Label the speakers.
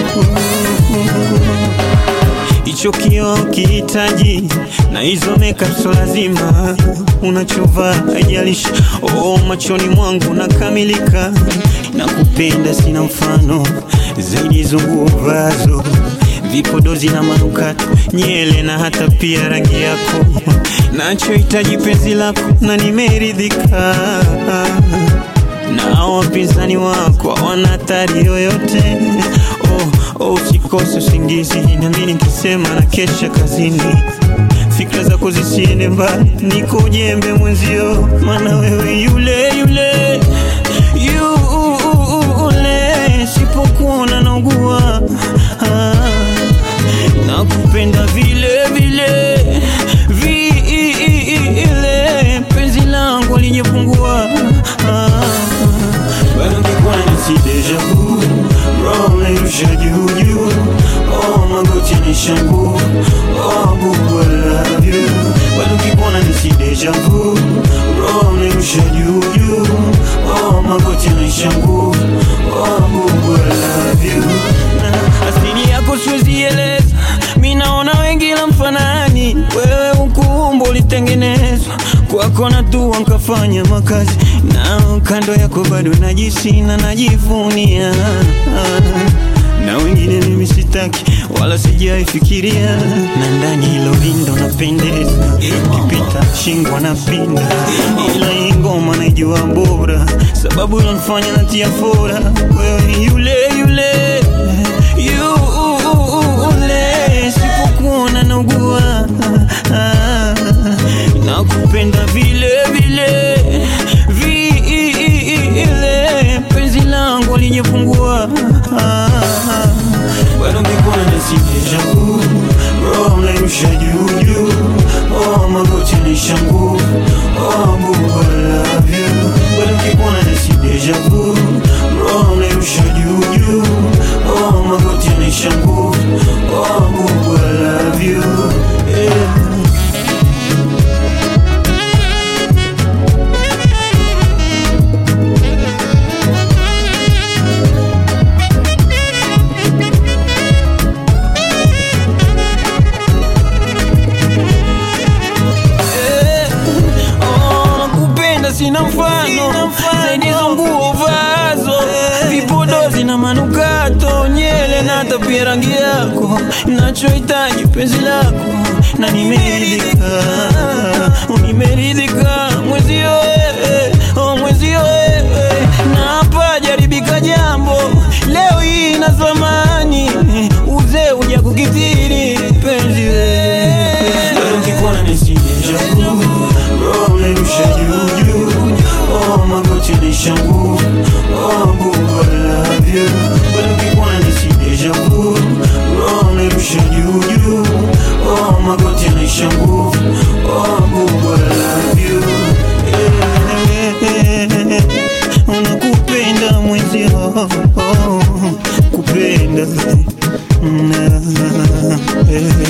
Speaker 1: hicho kioo kihitaji na hizo makeup so lazima unachovaa haijalishi. Oh, machoni mwangu nakamilika, nakupenda sina mfano zaidi hizo nguo vazo vipodozi na manukato, nyele na hata pia rangi yako, nachohitaji penzi lako na nimeridhika na wapinzani wako hawana hatari yoyote. Oh, oh, usikose usingizi, nami nikisema na kesha kazini, fikra zako zisiende mbali, niko jembe mwenzio, maana wewe yule yule yule, sipokuona naugua ah, nakupenda vile vile vile, penzi langu alijapungua ah, bado ngekuwa nisi deja vu roho nairusha juu juu, oh magoti yanishangu, oh bubu I love you, bado ngekuwa nisi deja vu roho nairusha juu juu, oh magoti yanishangu, oh bubu I love you, na asili yako siwezi eleza, mi naona wengi la mfanani, wewe ukuumbo ulitengenezwa kwako na tu nkafanya makazi na kando yako bado najisi na najivunia na wengine mimi sitaki wala sijaifikiria, na ndani hilo lindo napendeza, ukipita shingo na pinda, ila hii ngoma naijua bora, sababu inanifanya natia fora, wewe yule yule yule, sipokuona naugua nakupenda vile vile vile, penzi langu alijapungua bado mbikuwa nasi deja vu, roho nairusha juu juu, oh magoti yanishangu, oh bubu I love you, bado mbikuwa nasi deja vu, roho nairusha juu juu, oh magoti yanishangu, oh bubu I love you, yeah. nakupenda sina mfano zaidi hizo nguo vazo vipodozi na manukato nyele na hata pia rangi yako nachohitaji penzi lako na nimeridhika nimeridhika mwezio wewe, oh mwezio wewe na hapa jaribika jambo leo hii na zamani uzee uja kukithiri penzi wewe ukikuwa nisideja roho nairusha juu juu, oh magoti yanishangu, oh bubu I love you, bado ukikuwa nisideja vu, roho nairusha juu juu, oh magoti yanishangu, oh bubu I love you, yeah. Unakupenda mwenzio, oh, kupenda Mm, eh.